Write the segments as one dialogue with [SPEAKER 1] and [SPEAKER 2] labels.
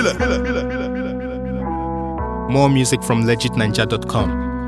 [SPEAKER 1] More music from legitninja.com.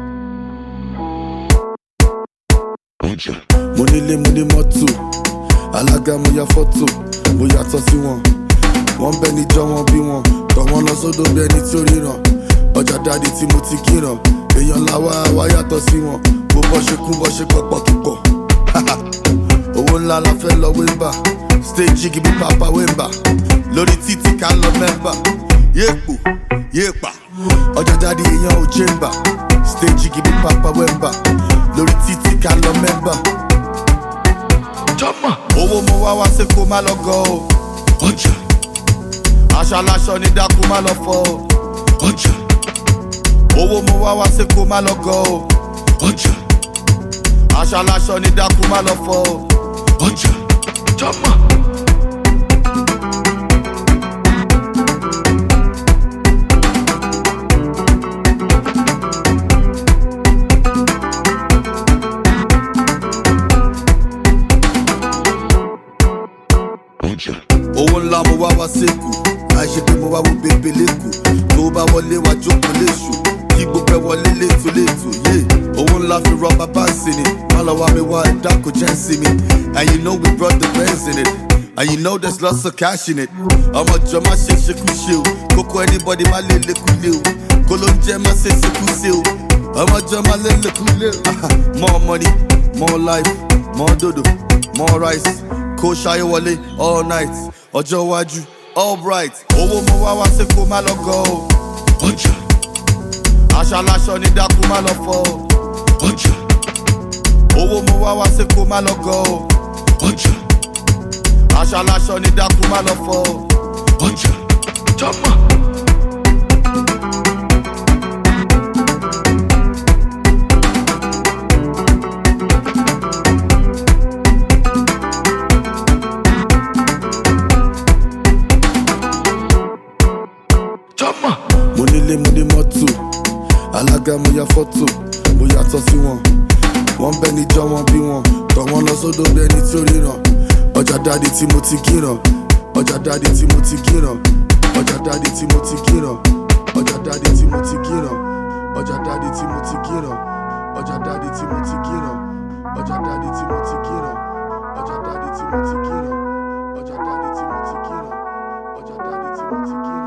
[SPEAKER 2] mo nílé mo ní mọ́tò alága mo ya fọ́tò mo yàtọ̀ sí wọn wọ́n bẹ́ níjọ́ wọn bí wọn tọ̀ wọ́n lọ sódò bí ẹni tí ó ríran ọjà dáàdi tí mo ti kíran èèyàn làwa wá yàtọ̀ sí wọn bó bọ́ ṣe kún bọ́ ṣe pọ̀pọ̀ kíkọ̀ owó ńlá la fẹ́ lọ wéńbà stage gibi papa wéńbà lórí títí ká lọ mẹ́mbà yéèpò yéèpà ọjà dáàdi èèyàn ò chamber stage gibi papa wéńbà lórí títí ká lọ mẹ́mbà. jọ́mọ̀ owó mo wá wá sí kó má lọ gọ o. ọjà aṣọ aláṣọ ní dákú má lọ fọ o. ọjà owó mo wá wá sí kó má lọ gọ o. ọjà aṣọ aláṣọ ní dákú má lọ fọ o. ọjà jọ́mọ̀. owó ńlá mo wá wá sẹ́kù àìṣe pé mo wá wo bèbè lẹ́kù tó bá wọlé wá jókòó léṣù kí gbogbo ẹ wọlé létò létò yé owó ńlá fi rọ bàbá sí ni má lọ wá mi wá ẹ̀dá kò jẹ́ sí mi and you know we brought the bands in it and you know there's lots of cash in it ọmọ jọ má ṣe ṣekú ṣe o kókó anybody má lé lékú lé o kó ló ń jẹ́ má ṣe ṣekú ṣe o ọmọ jọ má lé lékú lé o more money more life more dodo more rice kó ṣayé wọlé all night ọjọ́ iwájú all bright owó mo wá wá sí kó má lọ gọ o. ọjà aṣọ aláṣọ ní dákú má lọ fọ o. ọjà owó mo wá wá sí kó má lọ gọ o. ọjà aṣọ aláṣọ ní dákú má lọ fọ o. ọjà jọmọ. jọmọ. mo nílé mo ní mọ́tò alága mo ya fọ́tò mo yàtọ̀ sí wọn wọ́n bẹ́ níjọ́ wọn bí wọn tọ̀ wọ́n lọ sódò bí ẹni tí ó ríran ọjà dáàdi tí mo ti kíran ọjà dáàdi tí mo ti kíran ọjà dáàdi tí mo ti kíran ọjà dáàdi tí mo ti kíran ọjà dáàdi tí mo ti kíran ọjà dáàdi tí mo ti kíran ọjà dáàdi tí mo ti kíran ọjà dáàdi tí mo ti kíran ọjà dáàdi tí mo ti kíran ọjà dáàdi tí mo ti kíran.